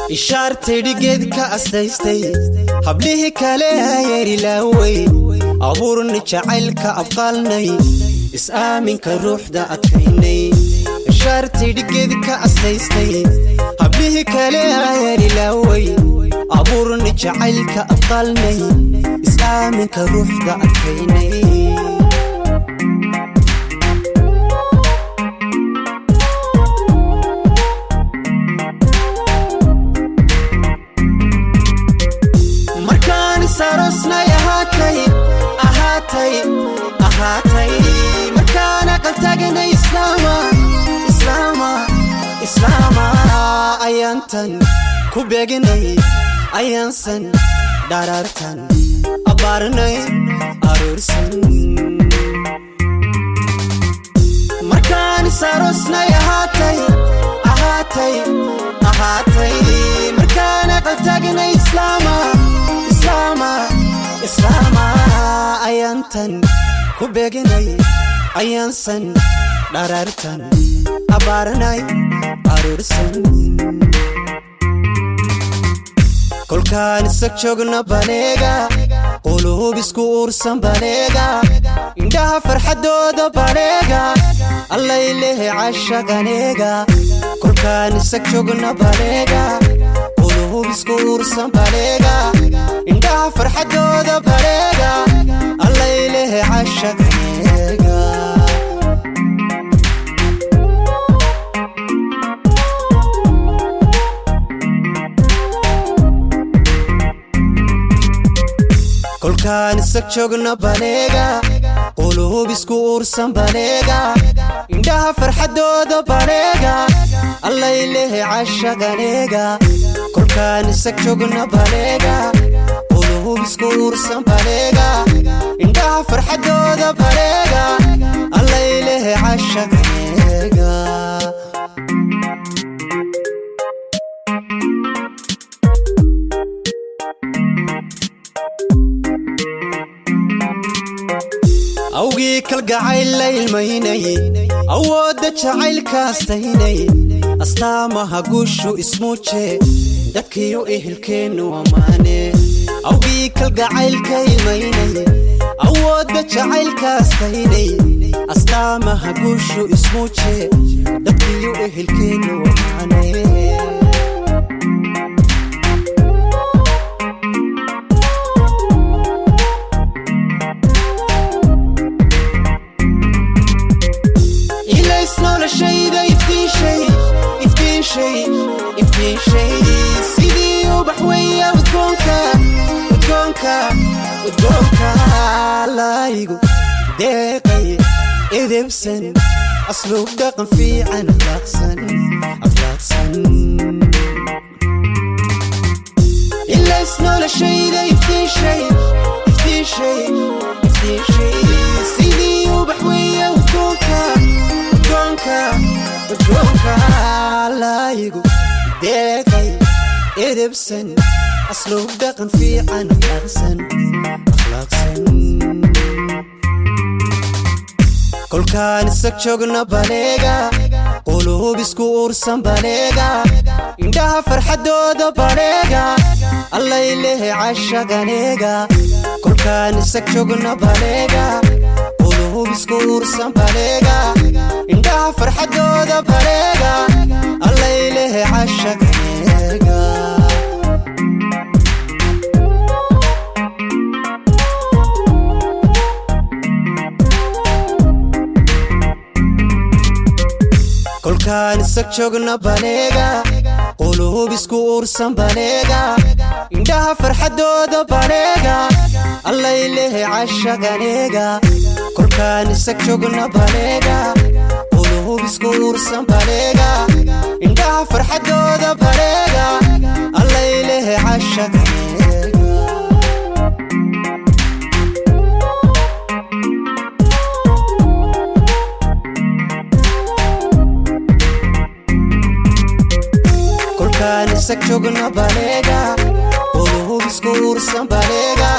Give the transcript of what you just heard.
ishaartaydhi geedka astaystay hablihii kale ayerilaawey abuurni jacaylka abqaalnay is-aaminka ruuxda adkaynay ishaartaydhi geedka astaystay hablihii kale ayerilaawey abuurni jacaylka abqaalnay is-aaminka ruuxda adkaynay markaan isarosnay ahaatay ahaatay ahaatay markaan aqal taganay islaama islaama islaama ayaantan ku beeginay ayaansan dharaartan abbaarnay aroorsan markaan isarosnay ahaatay ahaatay ahaatay markaan aqal taganay islaama islaama islaama ayaantan ku beeginay ayaansan dharaartan abbaarnay aroorsan kolkaan isag joogna baleega quluub isku uursan baleega indhaha farxaddooda baleega allaylehe cashaqaneega kolkaan isag joogna baleega quluub isku uursan baleega indhaha farxaddooda baleega allaylehe cashaqaneega kolkaan isag joogna baleega quluub isku uursan baleega indhaha farxaddooda baleega allaylehe cashaqaneega kolkaan isag joogna baleega quluub isku uursan baleega indhaha farxaddooda baleega allaylehe cashaqaneega awgii kalgacayl la ilmaynay awoodda jacaylkaastaynay astaamaha guushu ismuuje dadkiyo ehelkeennu ammaane awgii kalgacaylka ilmaynay awoodda jacaylkaastaynay astaamaha guushu ismuuje dadkiyo ehelkeennu ammaane ilays noloshayda iftiishay iftiishay iftiishay sidii ubax weya udgoonka udgoonka udgoonka laygu deeqay edebsan asluub dhaqan fiican akhlaaqsan akhlaaqsan ilays noloshayda iftiishay iftiishay iftiishay sidii ubax weya udgoonka udgoonka udgoonka laygu deeqay edebsan asluub dhaqan fiican akhlaaqsan akhlaaqsan kolkaan isag joogna baleega quluub isku uursan baleega indhaha farxaddooda baleega allaylehe cashaqaneega kolkaan isag joogna baleega quluub isku uursan baleega indhaha farxaddooda baleega allaylehe cashaqaneega kolkaan isag joogna baleega quluub isku uursan baleega indhaha farxaddooda baleega allaylehe cashaqaneega kolkaan isag joogna baleega quluub isku uursan baleega indhaha farxaddooda baleega allaylehe cashaqaneega kolkaan isag joogna baleega quluub isku uursan baleega